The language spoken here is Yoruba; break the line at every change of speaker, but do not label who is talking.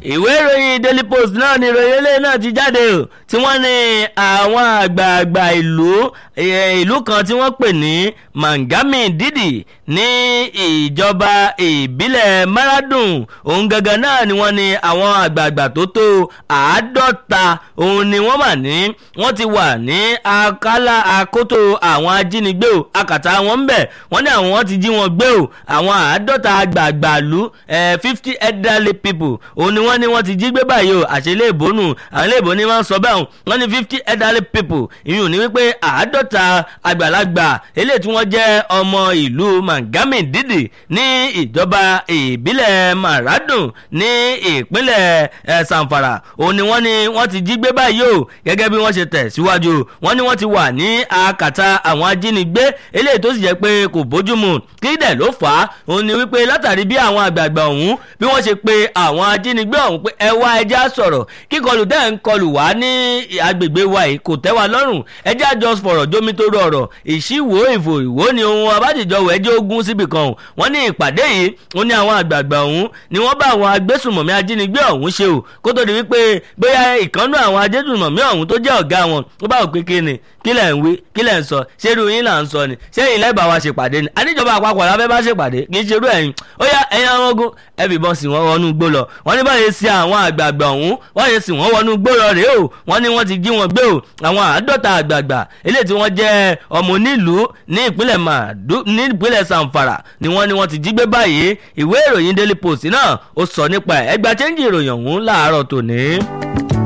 ìwé ìròyìn daily post náà ni ìròyìn eléyìí náà ti jáde o tí wọ́n ní àwọn àgbààgbà ìlú ìlú kan tí wọ́n pè ní mangami didi ní ìjọba ìbílẹ̀ maradun òun gangan náà ni wọ́n ní àwọn àgbààgbà tó tó àádọ́ta òun ni wọ́n mà ní wọ́n ti wà ní akálà àkótó àwọn ajínigbé o akàtà wọn ń bẹ̀ wọ́n ní àwọn ti jí wọn gbé o àwọn àádọ́ta àgbààgbà ìlú fifty elderly people òun ni wọ́n ní wọ́n ti jí gbé báyìí o àṣẹ ilé ìbónú àwọn ilé ìbónú máa ń sọ bẹ́ẹ̀ wọ́n ní fifty elderly people ìyún ní wípé àádọ́ta àgbàlagbà eléyìí tí wọ́n jẹ́ ọmọ ìlú mangami didi ní ìjọba ìbílẹ̀ maradun ní ìpínlẹ̀ sanfara òun ni wọ́n ní wọ́n ti jí gbé báyìí o gẹ́gẹ́ bí wọ́n ṣe tẹ̀ síwájú wọ́n ní wọ́n ti wà ní akàtà àwọn ajínigbé eléyìí tó sì jẹ́ pé kò bójúmu kí dẹ̀ ló fà á òun ni wípé látàrí bí àwọn àgbààgbà ọ̀hún bí wọ́n ṣe pe àwọn ajínigbé ọ̀hún pé ẹ wá ẹjẹ́ sọ̀rọ̀ kíkọlù tẹ́ ń kọlù wá ní agbègbè wa yìí kò tẹ́ wa lọ́rùn ẹjẹ́ àjọ fọ̀rọ̀ jómi tó rọrọ̀ ìṣíwò ìfò ìwò ni ohun abájìjọwò ẹjẹ́ ogun síbì kan wọ́n ní ìpàdé yìí ó ní àwọn àgbààgbà ọ̀hún ni wọ́n bá àwọn agbésùmọ̀mí ajínigbé ọ̀hún ṣe o kó tó di wípé bóyá ìkànnú àwọn agbésùmọ̀mí ọ̀hún tó jẹ́ ọ̀gá wọn ó bá òpin kí ni kí lẹ̀ ń wí kí lẹ̀ ń sọ ṣé irú yín là ń sọ ni ṣé ilẹ̀ bá wa ṣèpàdé ni àníjọba àpapọ̀ la fẹ́ bá ṣèpàdé kì í ṣe irú ẹ̀yìn ó yá ẹ̀yin àwọn ogun ẹ fìbọn sí wọn wọnú gbó lọ wọ́n ní báyìí sí àwọn àgbààgbà ọ̀hún wọ́n yẹ sí wọn wọnú gbó lọ rèé o wọ́n ní wọ́n ti jí wọn gbé o àwọn àádọ́ta àgbààgbà eléyìí tí wọ́n jẹ́ ọmọ onílùú ní ìpínlẹ̀ màdú ní ìpínlẹ̀ sanfara ni wọ́n ní wọ́n ti jí gbé báyìí ìwé ìròyìn daily post náà ó sọ nípa ẹ̀ ẹgbàá chẹ́ńjì ìròyìn ọ̀hún láàárọ̀ tòní.